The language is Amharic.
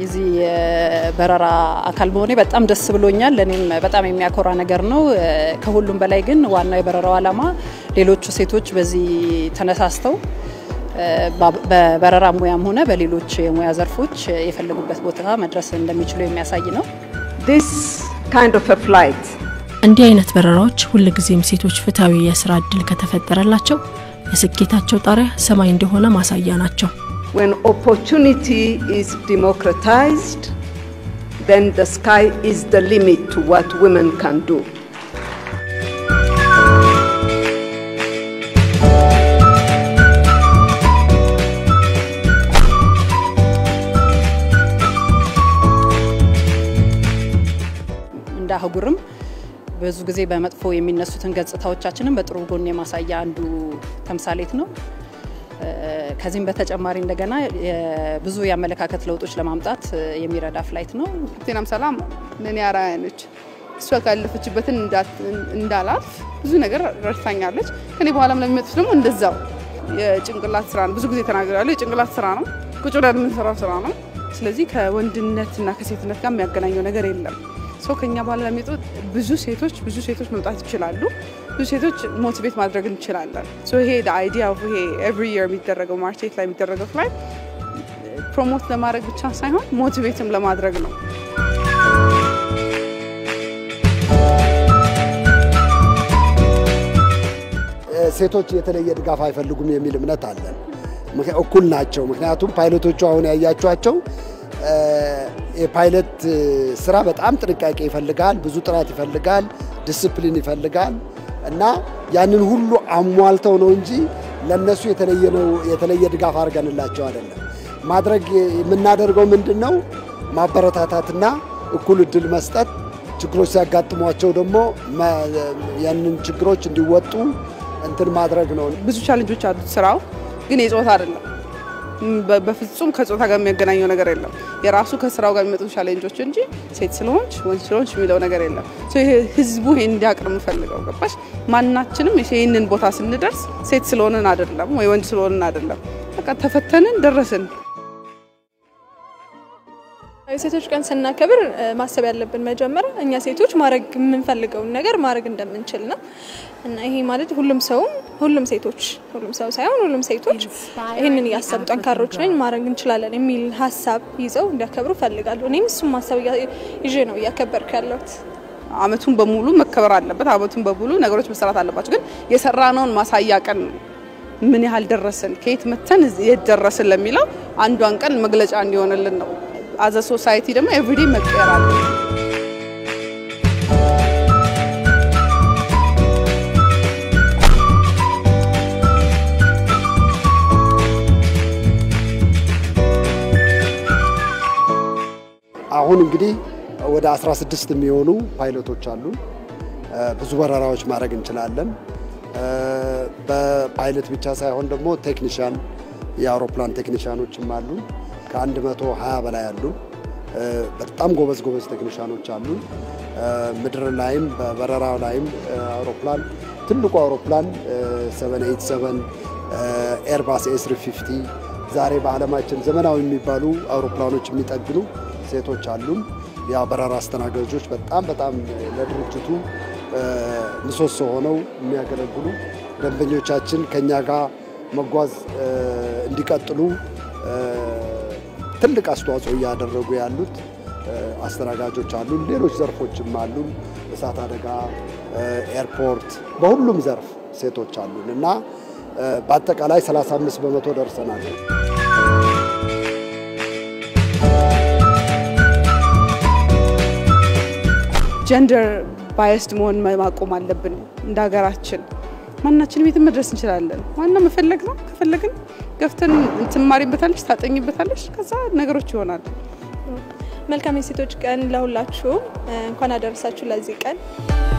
የዚህ የበረራ አካል መሆኔ በጣም ደስ ብሎኛል። ለእኔም በጣም የሚያኮራ ነገር ነው። ከሁሉም በላይ ግን ዋናው የበረራው ዓላማ ሌሎቹ ሴቶች በዚህ ተነሳስተው በበረራ ሙያም ሆነ በሌሎች የሙያ ዘርፎች የፈለጉበት ቦታ መድረስ እንደሚችሉ የሚያሳይ ነው። This kind of a flight እንዲህ አይነት በረራዎች ሁልጊዜም ሴቶች ፍትሐዊ የስራ እድል ከተፈጠረላቸው የስኬታቸው ጣሪያ ሰማይ እንደሆነ ማሳያ ናቸው። when opportunity is democratized then the sky is the limit to what women can do. እንደ አህጉርም ብዙ ጊዜ በመጥፎ የሚነሱትን ገጽታዎቻችንን በጥሩ ጎን የማሳያ አንዱ ተምሳሌት ነው። ከዚህም በተጨማሪ እንደገና ብዙ የአመለካከት ለውጦች ለማምጣት የሚረዳ ፍላይት ነው። ቴናም ሰላም ለእኔ አርአያ ነች። እሷ ካለፈችበትን እንዳላልፍ ብዙ ነገር ረድታኛለች። ከኔ በኋላም ለሚመጡት ደግሞ እንደዛው የጭንቅላት ስራ ነው። ብዙ ጊዜ ተናግራለሁ። የጭንቅላት ስራ ነው። ቁጭ ብለን የምንሰራው ስራ ነው። ስለዚህ ከወንድነትና ከሴትነት ጋር የሚያገናኘው ነገር የለም። ሰው ከኛ በኋላ ለሚመጡ ብዙ ሴቶች ብዙ ሴቶች መምጣት ይችላሉ። ብዙ ሴቶች ሞቲቬት ማድረግ እንችላለን። ይሄ አይዲያ ይሄ ኤቭሪ የር የሚደረገው ማርቼት ላይ የሚደረገው ፍላይ ፕሮሞት ለማድረግ ብቻ ሳይሆን ሞቲቬትም ለማድረግ ነው። ሴቶች የተለየ ድጋፍ አይፈልጉም የሚል እምነት አለን። እኩል ናቸው። ምክንያቱም ፓይለቶቹ አሁን ያያቸዋቸው የፓይለት ስራ በጣም ጥንቃቄ ይፈልጋል፣ ብዙ ጥራት ይፈልጋል፣ ዲስፕሊን ይፈልጋል እና ያንን ሁሉ አሟልተው ነው እንጂ ለነሱ የተለየ ድጋፍ አድርገንላቸው አይደለም። ማድረግ የምናደርገው ምንድን ነው? ማበረታታትና እኩል እድል መስጠት፣ ችግሮች ሲያጋጥሟቸው ደግሞ ያንን ችግሮች እንዲወጡ እንትን ማድረግ ነው። ብዙ ቻለንጆች አሉት ስራው ግን የጾታ አይደለም። በፍጹም ከጾታ ጋር የሚያገናኘው ነገር የለም። የራሱ ከስራው ጋር የሚመጡ ቻሌንጆች እንጂ ሴት ስለሆንች ወንድ ስለሆንች የሚለው ነገር የለም። ህዝቡ ይሄን እንዲያቅር የምፈልገው ገባሽ? ማናችንም ይህንን ቦታ ስንደርስ ሴት ስለሆንን አይደለም ወይ ወንድ ስለሆንን አይደለም። በቃ ተፈተንን ደረስን። የሴቶች ቀን ስናከብር ማሰብ ያለብን መጀመሪያ እኛ ሴቶች ማድረግ የምንፈልገውን ነገር ማድረግ እንደምንችል ነው እና ይሄ ማለት ሁሉም ሰውም ሁሉም ሴቶች ሁሉም ሰው ሳይሆን ሁሉም ሴቶች ይህንን እያሰቡ ጠንካሮች ነኝ ማድረግ እንችላለን የሚል ሀሳብ ይዘው እንዲያከብሩ ፈልጋለሁ። እኔም እሱም ሀሳብ ይዤ ነው እያከበርኩ ያለሁት። አመቱን በሙሉ መከበር አለበት። አመቱን በሙሉ ነገሮች መሰራት አለባቸው። ግን የሰራነውን ማሳያ ቀን ምን ያህል ደረስን፣ ከየት መተን የት ደረስን ለሚለው አንዷን ቀን መግለጫ እንዲሆንልን ነው። አዘ ሶሳይቲ ደግሞ ኤቭሪዴ መቀየር አለ። አሁን እንግዲህ ወደ 16 የሚሆኑ ፓይለቶች አሉ። ብዙ በረራዎች ማድረግ እንችላለን። በፓይለት ብቻ ሳይሆን ደግሞ ቴክኒሻን የአውሮፕላን ቴክኒሻኖችም አሉ። ከ120 በላይ አሉ። በጣም ጎበዝ ጎበዝ ቴክኒሻኖች አሉ። ምድር ላይም በበረራ ላይም አውሮፕላን ትልቁ አውሮፕላን 787 ኤርባስ ኤስ350 ዛሬ በዓለማችን ዘመናዊ የሚባሉ አውሮፕላኖች የሚጠግኑ ሴቶች አሉን። ያ በረራ አስተናጋጆች በጣም በጣም ለድርጅቱ ምሰሶ ሆነው የሚያገለግሉ ደንበኞቻችን ከኛ ጋር መጓዝ እንዲቀጥሉ ትልቅ አስተዋጽኦ እያደረጉ ያሉት አስተናጋጆች አሉን። ሌሎች ዘርፎችም አሉን። እሳት አደጋ፣ ኤርፖርት፣ በሁሉም ዘርፍ ሴቶች አሉን እና በአጠቃላይ 35 በመቶ ደርሰናል። ጀንደር ባየስድ መሆን ማቆም አለብን። እንደ ሀገራችን ማናችንም የትም መድረስ እንችላለን። ዋና መፈለግ ነው። ከፈለግን ገፍተን ትማሪበታለች፣ ታጠኝበታለች። ከዛ ነገሮች ይሆናል። መልካም የሴቶች ቀን ለሁላችሁም። እንኳን አደረሳችሁ ለዚህ ቀን።